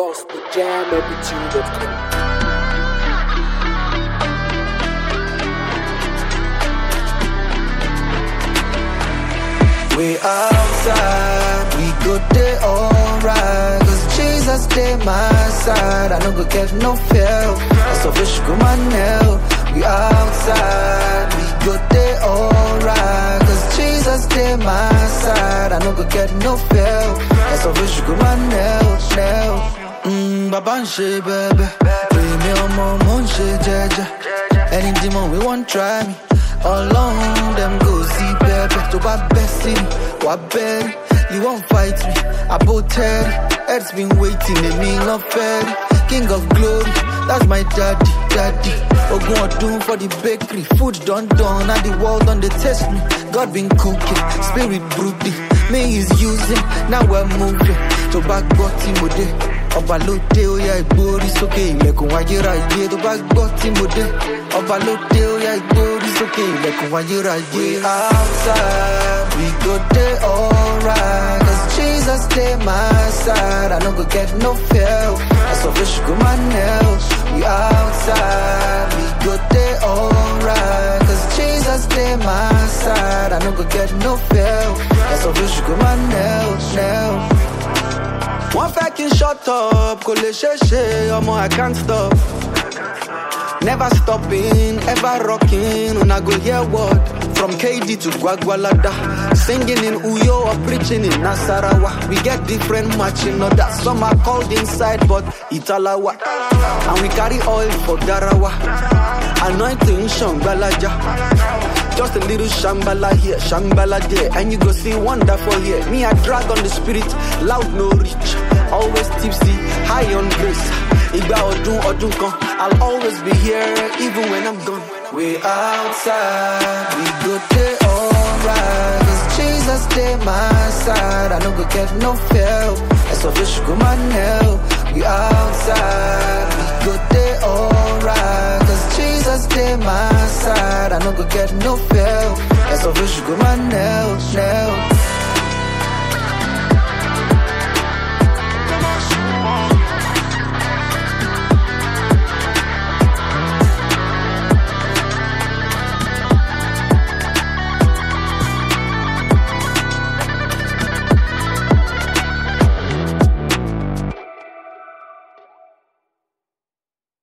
gospeljammepitude.com. We outside, we go there alright. Cause Jesus stay my side. I no go get no fear. That's a fish go my nail. We outside, we go there alright. Cause Jesus stay my side. I no go get no fear. That's a fish go my nail, nail. Mmm, baba n ṣe bẹbẹ. Èmi ọmọ mo ń ṣe jẹjẹ. Any demon we wan try me. Ọlọ́run dem go see pẹpẹ. Tó bá bẹ́ sí mi, wà bẹ́rí. You wan fight me, àbò tẹ́rí. Heads been waiting, èmi lọ fẹ́ rí. King of glory, that's my daddy, daddy. Ogun ọdún for the bakery. Food done done and the world don dey taste me. God been cooking, spirit brooding. Me is using, now we're moving. Tó bá gbọ́ tí mo dé. Ọba ló dé ó yá ìgbórí sókè ilẹ̀kùn ayérayé tó bá gbọ́ tí mo dé. Ọba ló dé ó yá ìgbórí sókè ilẹ̀kùn ayérayé. We outside, we go dey alright. Cause Jesus dey my side, I no go get no fear. That's of fish go my nail. We outside, we go dey alright. Cause Jesus dey my side, I no go get no fear. That's of fish go my nail, nail. wọ́n fẹ́ kí n shut up kò lè ṣeé ṣe ọmọ i can't stop. never stopping ever rocking una go hear word from kd to gwagwalada singing in uyo or preaching in nasarawa we get different matching orders some are called inside but italawa and we carry oil for garawa anointing shangbalaja. Just a little shambala here, shambala there, and you go see wonder for here. Me, I drag on the spirit, loud no reach, always tipsy, high on grace. Igba odun odun kan, I'll always be here, even when I'm gone. We outside, we go there alright. Cause Jesus stay my side, I no go get no fear. That's a fish go my nail. We outside, we go there alright. Cause Jesus stay my side, I no go get no fear. That's a fish go my nail, nail.